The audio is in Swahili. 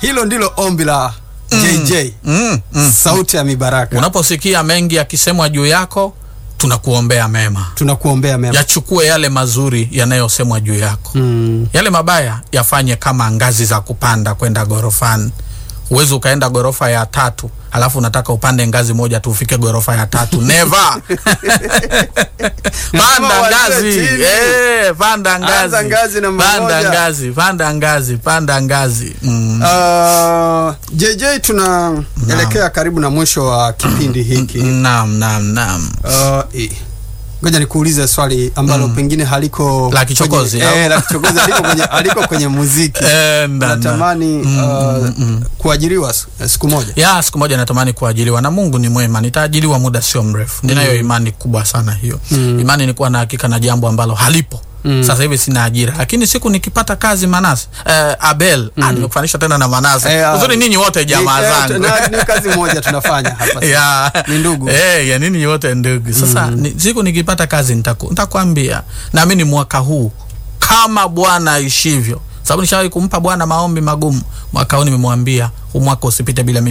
hilo ndilo ombi la JJ mm, mm. sauti ya mibaraka. Unaposikia mengi yakisemwa juu yako, tunakuombea mema, Tunakuombea mema. yachukue yale mazuri yanayosemwa juu yako Mm. yale mabaya yafanye kama ngazi za kupanda kwenda gorofani. Huwezi ukaenda gorofa ya tatu alafu unataka upande ngazi moja tu ufike gorofa ya tatu never. panda wazee ngazi chini. eh, panda ngazi, Anza ngazi namba panda moja. ngazi, panda ngazi, panda ngazi mm. Uh, JJ tunaelekea karibu na mwisho wa kipindi hiki. Naam, naam, naam. Uh, eh, ngoja nikuulize swali ambalo pengine haliko La kichokozi, kwenye, au? eh, la kichokozi haliko kwenye, haliko kwenye muziki. Eh, na- na. Natamani uh, kuajiriwa s- siku moja. ya siku moja natamani kuajiliwa na Mungu ni mwema, nitaajiliwa muda sio mrefu. Ninayo imani kubwa sana hiyo. Imani ni kuwa na hakika na jambo ambalo halipo. Sasa hivi sina ajira, lakini siku nikipata kazi Manase eh, Abel ah, nimekufanisha tena na Manase Eh, ah, uzuri, ninyi wote jamaa Ni- eh, zangu na- Ni kazi moja tunafanya hapa. ya Ni ndugu. eh, ya nini wote ndugu. Sasa ni, siku nikipata kazi nitaku, nitakwambia. Naamini mwaka huu kama Bwana aishivyo, sababu nishawahi kumpa Bwana maombi magumu. Mwaka huu nimemwambia huu mwaka usipite bila mimi